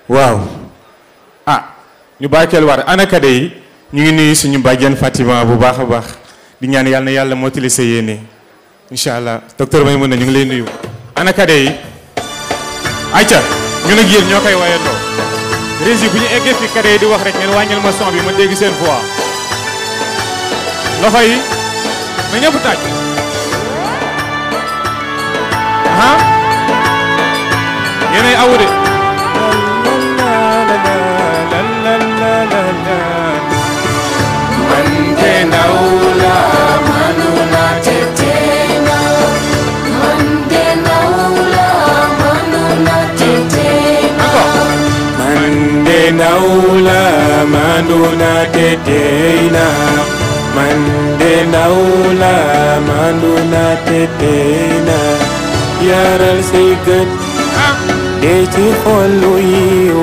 waaw ah ñu barkeel war ana kade yi ñu ngi nuyu suñu bàjjen Fatima bu baax a baax di ñaan yàlla na yàlla mottali sa yéene incha allah docteur may mën na ñu ngi lay nuyu ana kade yi ayca ñu nag yéen ñoo koy wayandoo régie bu ñu eggee fi kade yi di wax rek ngeen wàññil ma son bi ma dégg seen voix loxo yi na ñëpp tàcc ah yéenay awu de man de ndaw la manuna tetena man de ndaw la manuna tetena man de ndaw la manuna tetena man de ndaw la manuna tetena yaral say gët de ci xol lu yiw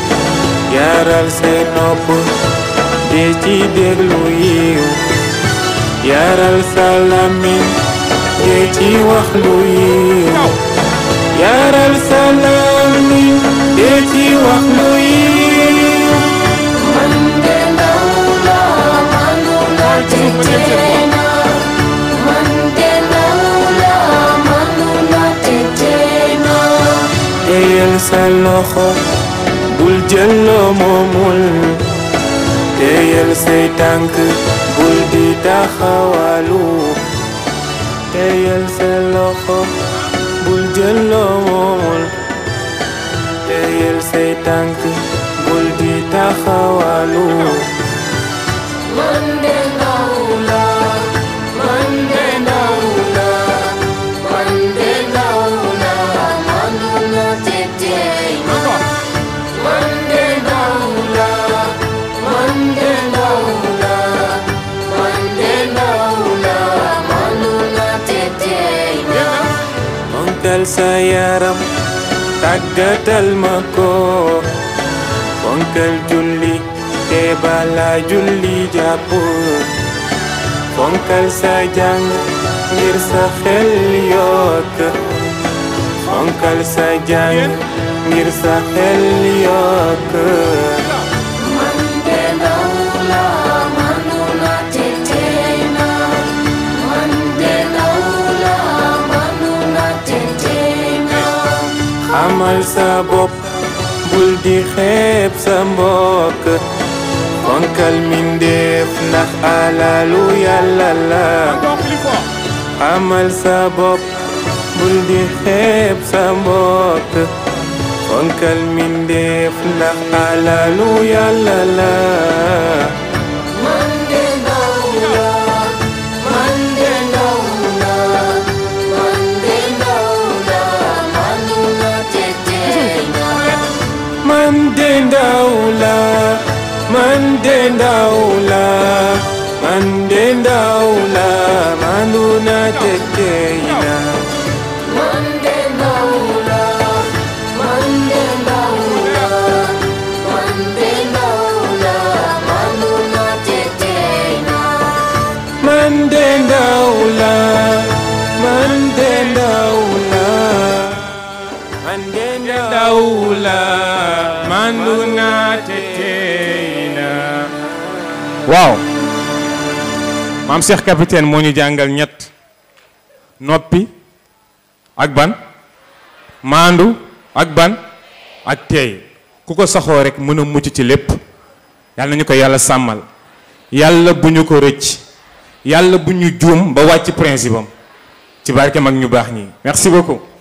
yaral say nopp de ci déglu yiw yaral sa làmmiñ de ci wax lu yiw yaral sa làmmiñ de ci wax lu yiw man de ndaw la manuna tetena man de ndaw la manuna tetena téyel sa loxo bul jël loo moomul téyel say tànk bul di taxawalu téyel sa loxo bul jël loo moomul téyel say tànk bul di taxawalu man de ndaw la man de ndaw la man de ndaw la manuna tetena man de ndaw la man de ndaw la man de ndaw la manuna tetena fonkal sa yaram tàggatal ma ko fonkal julli te bala julli jàpp fonkal sa jàng ngir sa xel yokk fonkal sa jàng ngir sa xel yokk man de ndaw la manuna tetena man de ndaw la manuna tetena xamal sa bopp bul di xeeb sa mbokk fonkal mindeef ndax alalu yàlla la xamal sa bopp bul di xeeb sa mbokk fonkal mindeef ndax alalu yàlla la man de ndaw la man de ndaw la man de ndaw la manuna tetena man de ndaw la man de ndaw la man de ndaw la manuna teteyna man de ndaw la man de ndaw la man de ndaw la manuna tetena man de ndaw la man de ndaw la man de ndaw la manuna teteyna waaw maam Cheikh capitaine moo ñu jàngal ñett noppi ak ban maandu ak ban ak teey ku ko saxoo rek mën a mucc ci lépp yàlla nañu ko yàlla sàmmal yàlla bu ñu ko rëcc yàlla bu ñu juum ba wàcc principe am ci barke mag ñu baax ñi merci beaucoup